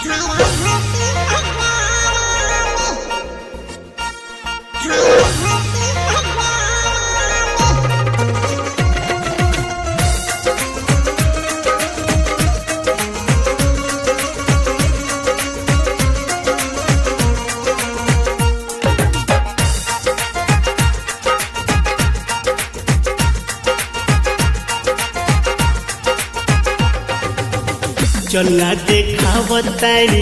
चलना देखावतानी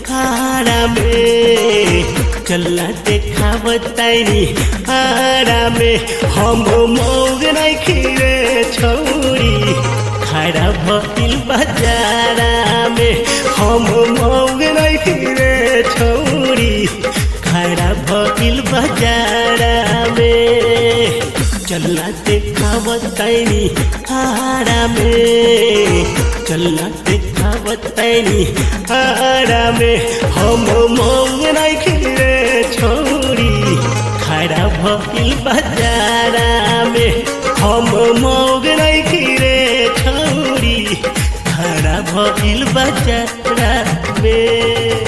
आरामे चलना देखावतानी आरामे हम मौग नहीं रे छौरी खड़ा भइल बजारा में हम मौग नहीं रे छौरी खड़ा भइल बजारा में चलना देखावतानी आरामे चलना देखावतानी आरामे हम मौग नहीं रे छोरी खड़ा भइल बजारा में हम मौग नहीं रे छोरी खड़ा भइल बजारा में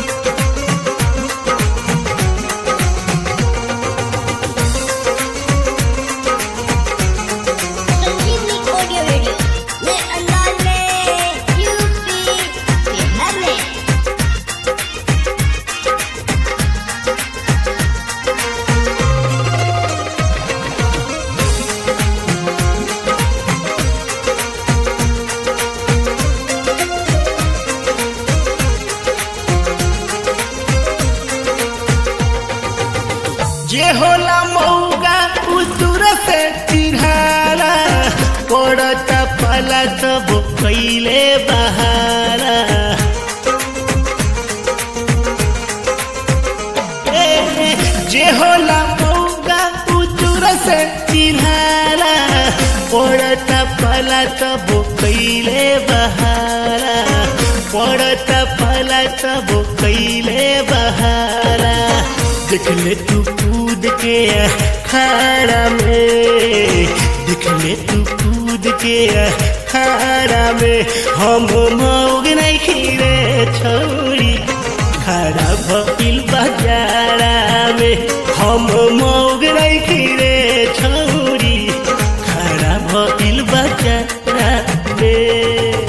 संजीवनी ऑडियो वीडियो नए अंदाज में यूपी बिहार में जे होला मौगा उतुर से चिढ़ाला पड़त पला सब कैले बहारा ए, जे होला मौगा उतुर से चिढ़ाला पड़त पला सब कैले बहारा पड़त पला सब कैले बहारा देख ले तू कूद के खाड़ा में देख ले तू कूद के खाड़ा में हम मौग नहीं खीरे छोड़ी खड़ा भइल बजारा में हम मौग नहीं खीरे छोड़ी खड़ा भइल बजारा में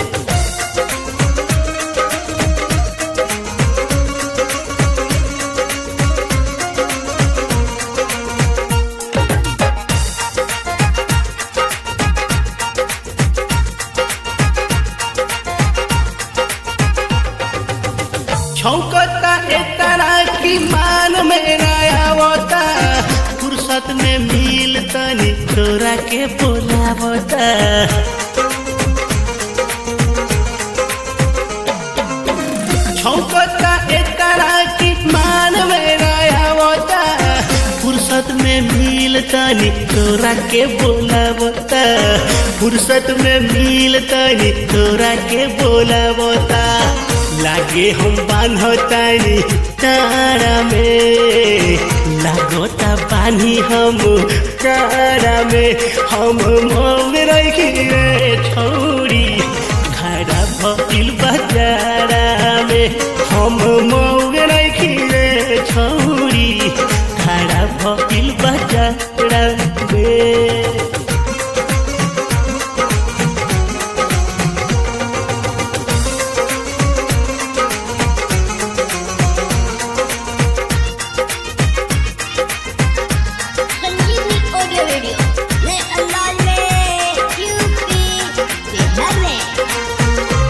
छौकता ए तरह की मान में आवता फुर्सत में मिल तनी तोरा के बोलावता छौकता ए तरह की मान में आवता फुर्सत में मिल तनी तोरा के बोलावता फुर्सत में मिल तनी तोरा के बोलावता लागे हम बान्हतानी तारा में लागोता बानी हम तारा में हम मौन रखी रे छोड़ी खड़ा भइल बजारा में हम मौन रखी रे छोड़ी खड़ा भइल बजारा में संजीवनी ऑडियो वीडियो नए अंदाज में यूपी बिहार में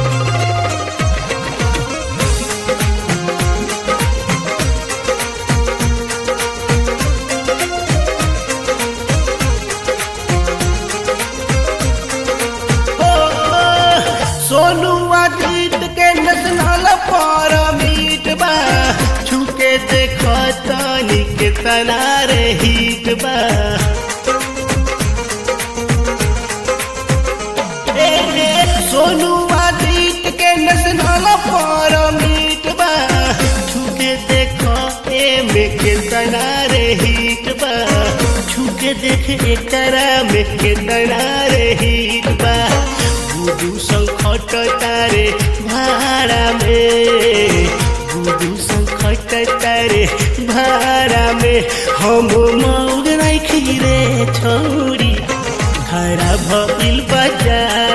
हो, सोनू अजीत के नसनाल पर मीट बा छुके देखो तनी के तना रे हिट बा ए, ए, सोनू अजीत के नसनाल पर मीट बा छुके देखो ए में के तना रे हिट बा छुके देख एकरा में के तना रे हिट बा बुदू संकट तारे भाड़ा में दू संकट तारे भाड़ा में हम मौग राखी रे छोरी खड़ा भइल बाजार